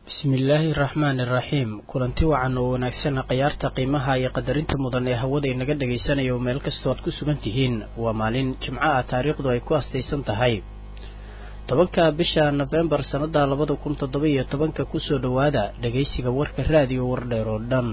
bismillaahi raxmaani raxiim kulanti wacan oo wanaagsan khayaarta qiimaha iyo qadarinta mudan ee hawada inaga dhagaysanayo meel kastoo aad ku sugan tihiin waa maalin jimco ah taariikhdu ay ku astaysan tahay tobanka bisha nofembar sannada labada kun toddoba iyo tobanka kusoo dhowaada dhagaysiga warka raadiyo wardheer oo dhan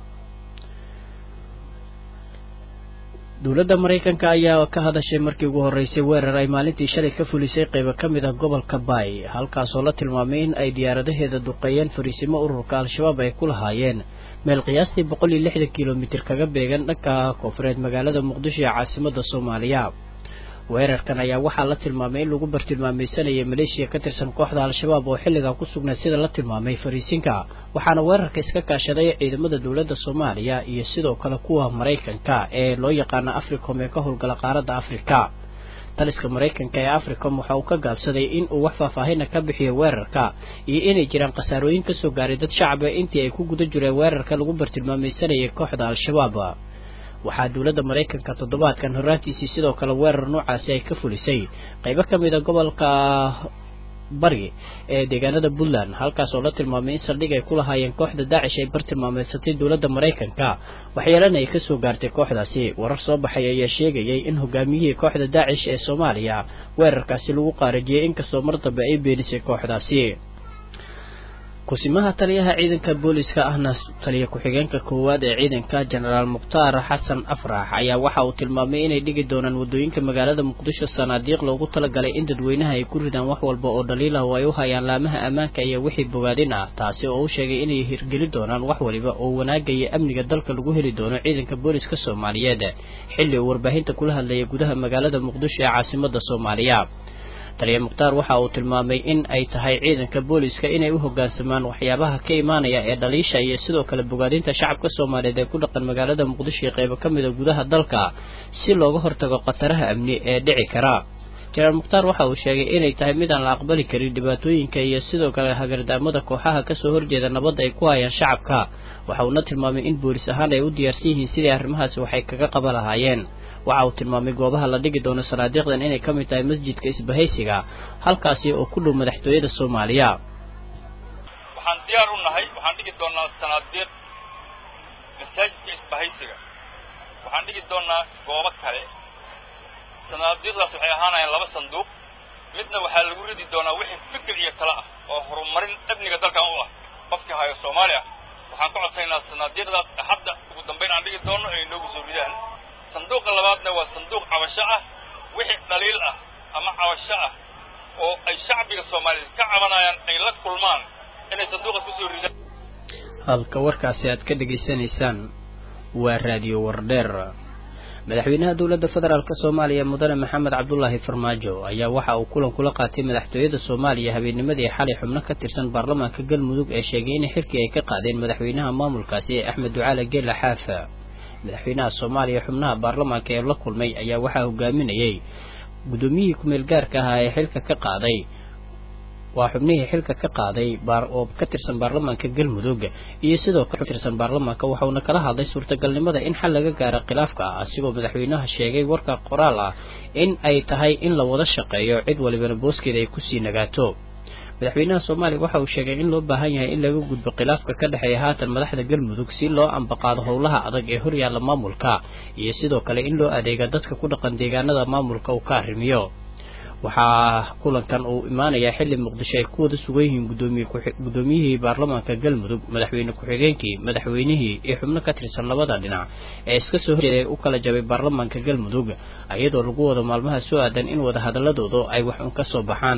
dowladda maraykanka ayaa ka hadashay markii ugu horreysay weerar ay maalintii shalay ka fulisay qaybo ka mid ah gobolka baay halkaasoo la tilmaamay in ay diyaaradaheeda duqeeyeen fariisimo ururka al-shabaab ay ku lahaayeen meel qiyaastii boqol iyo lixdan kilomitir kaga beegan dhanka koonfureed magaalada muqdisho ee caasimada soomaaliya weerarkan ayaa waxaa la tilmaamay in lagu bartilmaamaysanayay maleeshiya ka tirsan kooxda al-shabaab oo xilligaa ku sugnay sida la tilmaamay fariisinka waxaana weerarka iska kaashaday ciidamada dowladda soomaaliya iyo sidoo kale kuwa maraykanka ee loo yaqaano africom ee ka howlgala qaaradda afrika taliska maraykanka ee africom waxa uu ka gaabsaday in uu wax faahfaahina ka bixiyo weerarka iyo inay jiraan khasaarooyin kasoo gaaray dad shacaba intii ay ku guda jireen weerarka lagu bartilmaamaysanayay kooxda al-shabaab waxaa dowladda maraykanka toddobaadkan horaantiisii sidoo kale weerar noocaasi ay ka fulisay qaybo ka mid a gobolka bari ee deegaanada puntland halkaas oo la tilmaamay in saldhig ay ku lahaayeen kooxda daacish ay bartilmaameysatay dowladda maraykanka waxyeelana ay kasoo gaartay kooxdaasi warar soo baxay ayaa sheegayay in hogaamiyihii kooxda daacish ee soomaaliya weerarkaasi lagu qaarajiyey inkastoo mar dambe ay beenisay kooxdaasi kusimaha taliyaha ciidanka booliska ahna taliya ku-xigeenka koowaad ee ciidanka jenaraal mukhtaar xasan afrax ayaa waxa uu tilmaamay inay dhigi doonaan waddooyinka magaalada muqdisho sanaadiiq loogu talagalay in dadweynaha ay ku ridaan wax walba oo dhaliilah oo ay u hayaan laamaha ammaanka iyo wixii bogaadin ah taasi oo u sheegay inay hirgeli doonaan wax waliba oo wanaagaya amniga dalka lagu heli doono ciidanka booliska soomaaliyeed xilli uu warbaahinta kula hadlayay gudaha magaalada muqdisho ee caasimada soomaaliya taliya mukhtaar waxa uu tilmaamay in ay tahay ciidanka booliska inay u hoggaansamaan waxyaabaha ka imaanaya ee dhaliisha iyo sidoo kale bogaadinta shacabka soomaaliyeed ee ku dhaqan magaalada muqdisho iyo qaybo ka mida gudaha dalka si looga hortago khataraha amni ee dhici kara jenaraal mukhtaar waxa uu sheegay inay tahay mid aan la aqbali karin dhibaatooyinka iyo sidoo kale hagardaamada kooxaha kasoo horjeeda nabadda ay ku hayaan shacabka waxa uuna tilmaamay in boolis ahaan ay u diyaarsan yihiin sidii arrimahaasi waxay kaga qaban lahaayeen waxa uu tilmaamay goobaha la dhigi doono sanaadiiqdan inay ka mid tahay masjidka isbahaysiga halkaasi oo ku dhow madaxtooyada soomaaliya waxaan diyaar u nahay waxaan dhigi doonaa sanaadiiq masaajidka isbahaysiga waxaan dhigi doonaa goobo kale sanaadiiqdaas waxay ahaanayaan laba sanduuq midna waxaa lagu ridi doonaa wixii fikir iyo kale ah oo horumarin amniga dalkan u ah qofkii hayo soomaali ah waxaan ka codsaynaa sanaadiiqdaas axadda ugu dambayn aan dhigi doono ay inoogu soo ridaan sanduuqa labaadna waa sanduuq cabasho ah wixii dhaliil ah ama cabasho ah oo ay shacbiga soomaaliyeed ka cabanayaan ay la kulmaan inay sanduuqa kusoo ridaan halka warkaasi aad ka dhegaysanaysaan waa raadiyo wardheer madaxweynaha dowladda federaalk soomaaliya mudane maxamed cabdulaahi farmaajo ayaa waxa uu kulan kula qaatay madaxtooyada soomaaliya habeennimadii xalay xubno ka tirsan baarlamaanka galmudug ee sheegay in xilkii ay ka qaadeen madaxweynaha maamulkaasi ee axmed ducaale geela xaafa madaxweynaha soomaaliya xubnaha baarlamaanka ee la kulmay ayaa waxaa hogaaminayay guddoomiyihii ku-meel gaarka ahaa ee xilka ka qaaday waa xubnihii xilka ka qaaday oo ka tirsan baarlamaanka galmudug iyo sidoo kale tirsan baarlamaanka waxauna kala hadlay suurtagalnimada in xal laga gaaro khilaafka asigoo madaxweynaha sheegay warka qoraal ah in ay tahay in la wada shaqeeyo cid walibana booskeeda ay kusii nagaato madaxweynaha soomaaliya waxa uu sheegay in loo baahan yahay in laga gudbo khilaafka ka dhexeeya haatan madaxda galmudug si loo ambaqaado howlaha adag ee horyaalla maamulka iyo sidoo kale in loo adeega dadka ku dhaqan deegaanada maamulka uu ka arrimiyo waxaa kulankan uu imaanayaa xilli muqdisho ay ku wada sugan yihiin guddoomiyihii baarlamaanka galmudug madaxweyne ku-xigeenkii madaxweynihii iyo xubno ka tirsan labada dhinac ee iska soo horjeeday u kala jabay baarlamaanka galmudug iyadoo lagu wado maalmaha soo aadan in wada hadaladooda ay wax un ka soo baxaan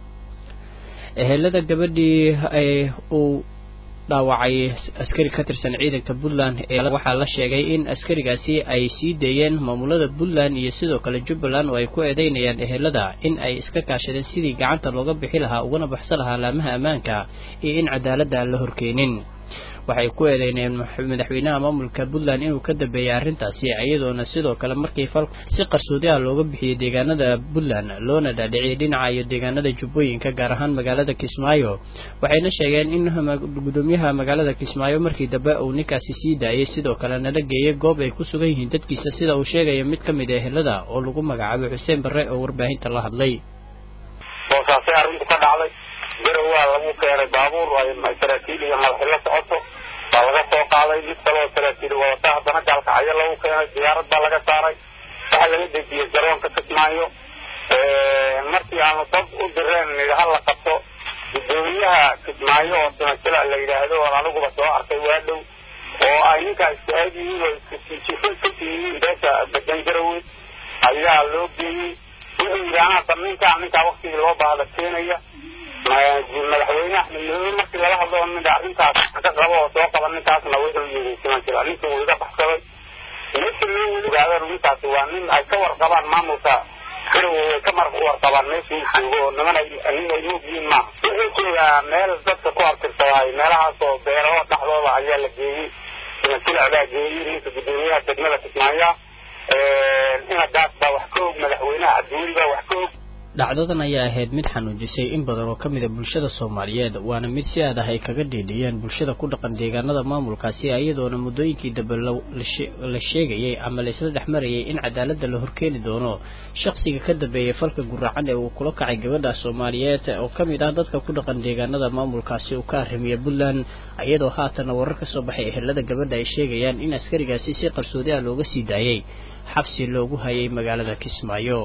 ehelada gabadhii uu dhaawacay askari ka tirsan ciidanka puntland ee waxaa la sheegay in askarigaasi ay sii deeyeen maamulada puntland iyo sidoo kale jubbaland oo ay ku eedeynayaan ehelada in ay iska kaashadeen sidii gacanta looga bixi lahaa ugana baxsan lahaa laamaha ammaanka iyo in cadaaladda aan la horkeenin waxay ku eedeynayeen madaxweynaha maamulka puntland inuu ka dambeeyay arrintaasi iyadoona sidoo kale markii fal si qarsoodi ah looga bixiyey deegaanada puntland loona dhaadhiciyay dhinaca iyo deegaanada jubbooyinka gaar ahaan magaalada kismaayo waxayna sheegeen in gudoomiyaha magaalada kismaayo markii dambe uu ninkaasi sii daayay sidoo kale nala geeyay goob ay ku sugan yihiin dadkiisa sida uu sheegaya mid ka mid a ehelada oo lagu magacaabay xuseen barre oo warbaahinta la hadlay boosaasay arrintu ka dhacday garawaa lagu keenay baabuur ay saraakiil iyo madaxi la socoto baa laga soo qaaday mid kaloo saraakiil wadata haddana gaalkacyo lagu keenay diyaarad baa laga saaray waxaa laga dejiyey garoonka kismaayo markii aanu dad u direen nidha la qabto gudoomiyaha kismaayo oo simasila la yidhaahdo oon aniguba soo arkay waa dhow oo ay ninkaa istahaad yihiin oo iskasijifo yihiin beesha badan garowe ayaa loo geeyey wuxuu yidhi anaasa ninkaa ninkaa waktigii loo baahda keenaya madaxweyne axmed madobe markii lala hadlo midha arrintaas ka qabo oo soo qaba ninkaasna wuxuu yidhi simasila ninkii wuu iga baxsaday meesha loo weli ogaadeen ninkaasi waa nin ay ka warqabaan maamulka garowe way ka mar warqabaan meesha uu joogo oo niman nin ay moog yihiin maaha wuxuu joogaa meel dadka ku abtirsadaay meelahaas oo beero dhexdooda ayaa la geeyey simasila baa geeyey ninka gudoomiyaha degmada kismaayo inadaas baa wax ka og madaxweynaha cabdiweli baa wax ka og dhacdadan ayaa ahayd mid xanuujisay in badan oo ka mid a bulshada soomaaliyeed waana mid si aad ah ay kaga dhiidhiyeen bulshada ku dhaqan deegaanada maamulkaasi iyadoona muddooyinkii dambe la sheegayay ama la isla dhex marayay in cadaaladda la horkeeni doono shaqsiga ka dambeeyay falka guraacan ee uu kula kacay gabadha soomaaliyeed oo ka mid ah dadka ku dhaqan deegaanada maamulkaasi uu ka arrimiya puntland iyadoo haatana warar ka soo baxay ehelada gabadha ay sheegayaan in askarigaasi si qarsoodi ah looga sii daayay xabsi loogu hayay magaalada kismaayo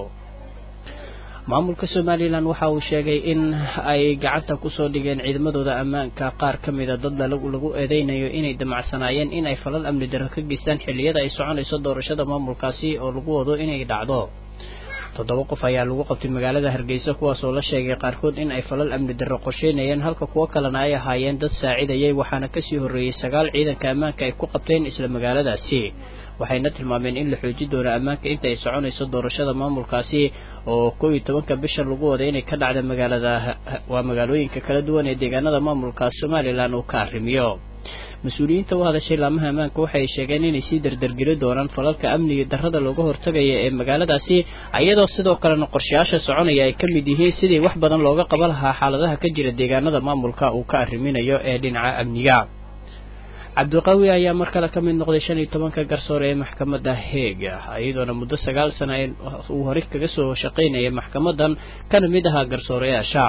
maamulka somalilan waxa uu sheegay in ay gacanta kusoo dhigeen ciidamadooda ammaanka qaar ka mida dad lagu eedeynayo inay damacsanaayeen in ay falal amni darro ka geystaan xilliyada ay soconayso doorashada maamulkaasi oo lagu wado inay dhacdo toddoba qof ayaa lagu qabtay magaalada hargeysa kuwaas oo la sheegay qaarkood in ay falal amni darro qorsheynayeen halka kuwo kalena ay ahaayeen dad saacidayay waxaana kasii horreeyey sagaal ciidanka ammaanka ay ku qabteen isla magaaladaasi waxayna tilmaameen in la xoojin doono ammaanka inta ay soconayso doorashada maamulkaasi oo kow iyo tobanka bisha lagu waday inay ka dhacda magaalada waa magaalooyinka kala duwan ee deegaanada maamulka somalilan uu ka arrimiyo mas-uuliyiinta u hadashay laamaha ammaanka waxay sheegeen inay sii dardargeli doonaan falalka amniga darrada looga hortagaya ee magaaladaasi iyadoo sidoo kalena qorshayaasha soconaya ay ka mid yihiin sidii wax badan looga qaban lahaa xaaladaha ka jira deegaanada maamulka uu ka arriminayo ee dhinaca amniga cabdiqawi ayaa mar kale ka mid noqday shan iyo tobanka garsoore ee maxkamadda heega iyadoona muddo sagaal sana uu horey kaga soo shaqaynayay maxkamadan kana mid ahaa garsooreyaasha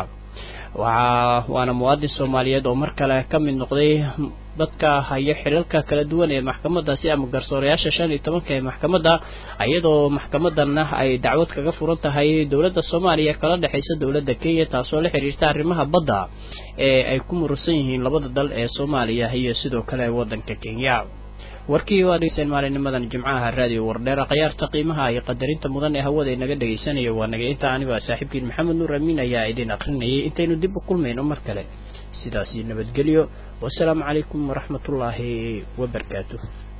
waa waana muwaadin soomaaliyeed oo mar kale ka mid noqday dadka haya xilalka kala duwan ee maxkamadaasi ama garsooreyaasha shan iyo tobanka ee maxkamadda iyadoo maxkamadanna ay dacwad kaga furan tahay dowladda soomaaliya kala dhexaysa dowladda kenya taasoo la xiriirta arrimaha badda ee ay ku murusan yihiin labada dal ee soomaaliya iyo sidoo kale waddanka kenya warkii waa dhegeysteen maalinimadan jimcaha raadiyo wardheera khayaarta qiimaha iyo qadarinta mudan ee hawada inaga dhegaysanaya waa naga inta anigoo saaxiibkiin maxamed nuur amiin ayaa idin akrinayay intaynu dib u kulmayno mar kale sidaasi nabadgelyo wasalaamu calaykum waraxmatullaahi wabarakaatuh